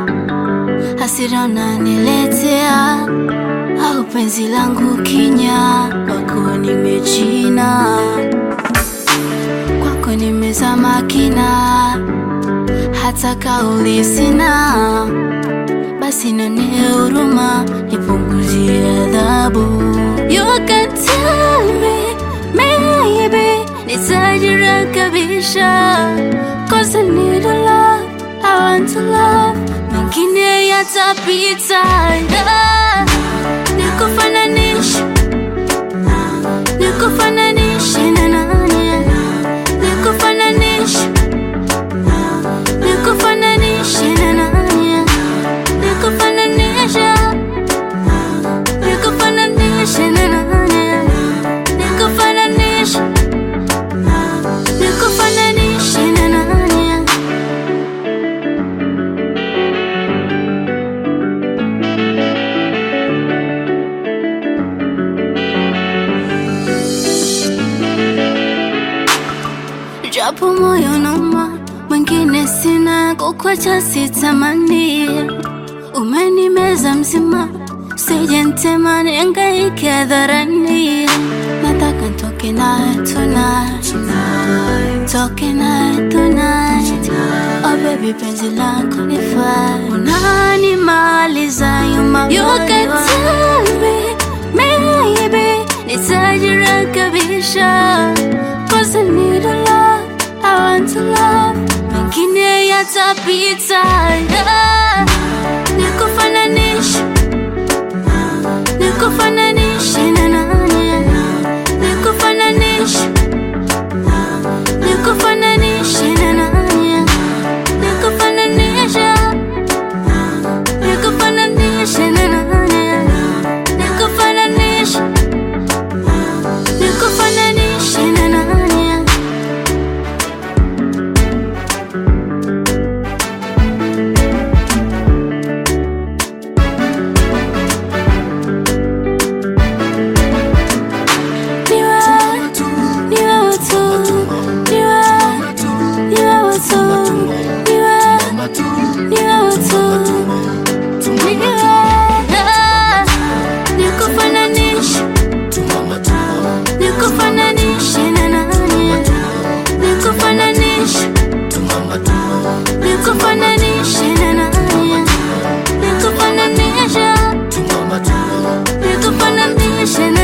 hasira unaniletea, au penzi langu kinya, kwako nimechina, kwako nimezama kina, hata kauli sina, basi nionee huruma, nipunguzie adhabu. You can tell me, maybe nitajirekebisha, cause I need a love, I want to love, mengine yatapita, yeah. Nikufananishe, nikufananishe na nani? Nikufananishe, nikufananishe na nani? Nikufananishe, nikufananishe na nani? Nikufananishe, nikufananishe na nani? Japo moyo nauma, mwingine sina, kukwacha sitamani. Umenimeza mzima, usije ntema, nihangaike hadharani. Nataka ntoke naye tonight, toke naye tonight. Oh baby, penzi lako nifaa, unanimaliza yuma. You can tell me, maybe nitajirekebisha, cause I need a love, I want to love, mengine yatapita, yeah. Nikufananishe, nikufananishe na nani? Nikufananishe, nikufananishe na nani? Nikufananishe, nikufananishe na nani? Nikufananishe, nikufananishe na nani? Ni wewe, ni wewe tu, ni wewe, ni wewe tu, ni wewe, ni wewe tu, ni wewe. Nikufananishe, nikufananishe na nani? Nikufananishe, nikufananishe na nani? Nikufananishe, nikufananishe na